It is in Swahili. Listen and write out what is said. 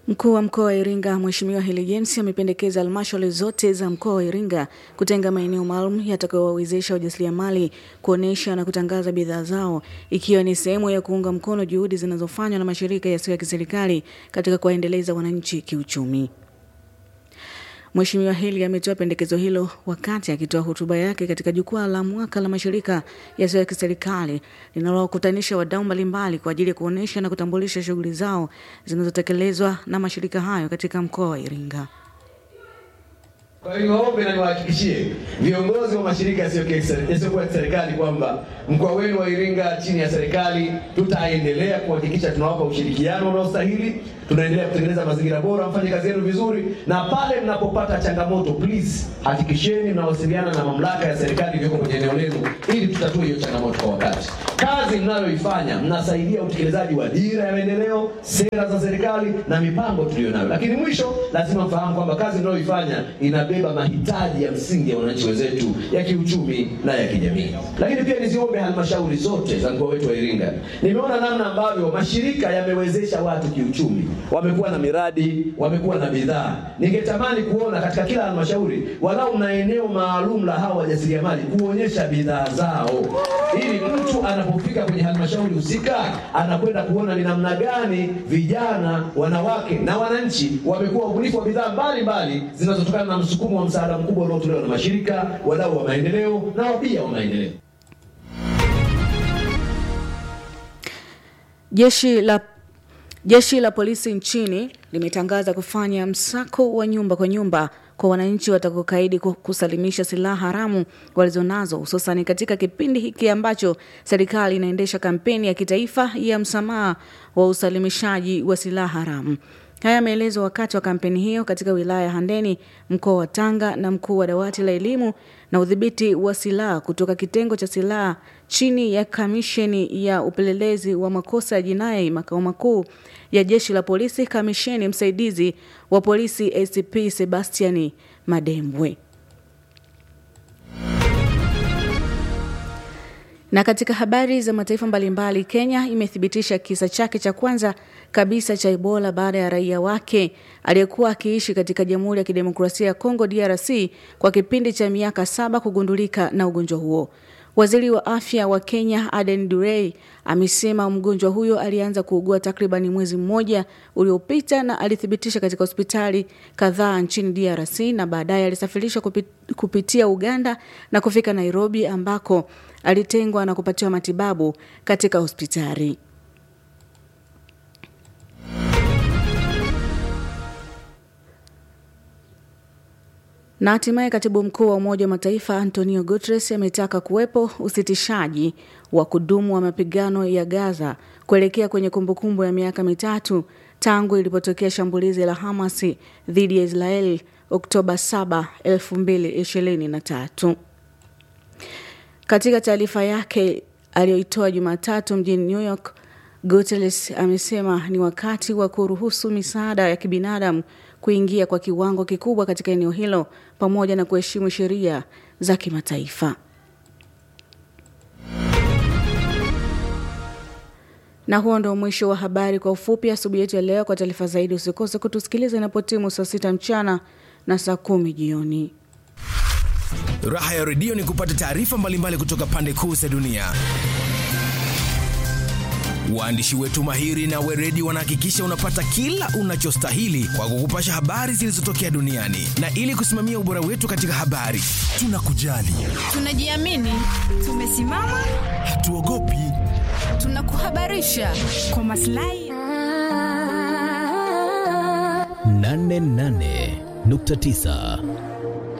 Mkuu wa mkoa wa Iringa Mheshimiwa Heli James amependekeza halmashauri zote za mkoa wa Iringa kutenga maeneo maalum yatakayowawezesha wajasiriamali kuonesha na kutangaza bidhaa zao ikiwa ni sehemu ya kuunga mkono juhudi zinazofanywa na mashirika yasiyo ya kiserikali katika kuwaendeleza wananchi kiuchumi. Mheshimiwa Heli ametoa pendekezo hilo wakati akitoa hotuba yake katika jukwaa la mwaka la mashirika yasiyo ya kiserikali linalowakutanisha wadau mbalimbali kwa ajili ya kuonesha na kutambulisha shughuli zao zinazotekelezwa na mashirika hayo katika mkoa wa Iringa. Kwa hiyo niwaombe na niwahakikishie viongozi wa mashirika yasiyokuwa ya serikali kwamba mkoa wenu wa Iringa chini ya serikali tutaendelea kuhakikisha tunawapa ushirikiano unaostahili, tunaendelea kutengeneza mazingira bora, mfanye kazi yenu vizuri, na pale mnapopata changamoto, please hakikisheni mnawasiliana na mamlaka ya serikali iliyoko kwenye eneo lenu ili tutatue hiyo changamoto kwa wakati. Kazi mnayoifanya mnasaidia utekelezaji wa dira ya maendeleo, sera za serikali na mipango tuliyonayo, lakini mwisho lazima mfahamu kwamba kazi mnayoifanya inabeba mahitaji ya msingi ya wananchi wenzetu ya kiuchumi na ya kijamii. Lakini pia niziombe halmashauri zote za mkoa wetu wa Iringa, nimeona namna ambavyo mashirika yamewezesha watu kiuchumi, wamekuwa na miradi, wamekuwa na bidhaa. Ningetamani kuona katika kila halmashauri walau na eneo maalum la hawa wajasiriamali kuonyesha bidhaa zao, ili mtu anapofika kwenye halmashauri husika anakwenda kuona ni namna gani vijana, wanawake na wananchi wamekuwa wabunifu wa bidhaa mbalimbali zinazotokana na msukumo wa msaada mkubwa unaotolewa na mashirika, wadau wa maendeleo na wabia wa maendeleo. Jeshi la Jeshi la polisi nchini limetangaza kufanya msako wa nyumba kwa nyumba kwa wananchi watakaokaidi kusalimisha silaha haramu walizonazo hususani katika kipindi hiki ambacho serikali inaendesha kampeni ya kitaifa ya msamaha wa usalimishaji wa silaha haramu. Haya yameelezwa wakati wa kampeni hiyo katika wilaya ya Handeni, mkoa wa Tanga, na mkuu wa dawati la elimu na udhibiti wa silaha kutoka kitengo cha silaha chini ya kamisheni ya upelelezi wa makosa ya jinai makao makuu ya jeshi la polisi, kamisheni msaidizi wa polisi ACP Sebastiani Madembwe. Na katika habari za mataifa mbalimbali, Kenya imethibitisha kisa chake cha kwanza kabisa cha Ebola baada ya raia wake aliyekuwa akiishi katika Jamhuri ya Kidemokrasia ya Kongo DRC kwa kipindi cha miaka saba kugundulika na ugonjwa huo. Waziri wa afya wa Kenya Aden Durey amesema mgonjwa huyo alianza kuugua takriban mwezi mmoja uliopita na alithibitisha katika hospitali kadhaa nchini DRC na baadaye alisafirishwa kupitia Uganda na kufika Nairobi ambako alitengwa na kupatiwa matibabu katika hospitali. Na hatimaye katibu mkuu wa Umoja wa Mataifa Antonio Guterres ametaka kuwepo usitishaji wa kudumu wa mapigano ya Gaza kuelekea kwenye kumbukumbu ya miaka mitatu tangu ilipotokea shambulizi la Hamas dhidi ya Israeli Oktoba 7, 2023. Katika taarifa yake aliyoitoa Jumatatu mjini New York, Guterres amesema ni wakati wa kuruhusu misaada ya kibinadamu kuingia kwa kiwango kikubwa katika eneo hilo pamoja na kuheshimu sheria za kimataifa. Na huo ndio mwisho wa habari kwa ufupi asubuhi yetu ya leo. Kwa taarifa zaidi, usikose kutusikiliza inapotimu saa sita mchana na saa kumi jioni. Raha ya redio ni kupata taarifa mbalimbali kutoka pande kuu za dunia. Waandishi wetu mahiri na weredi wanahakikisha unapata kila unachostahili kwa kukupasha habari zilizotokea duniani, na ili kusimamia ubora wetu katika habari, tunakujali, tunajiamini, tumesimama, hatuogopi, tunakuhabarisha kwa maslahi 88.9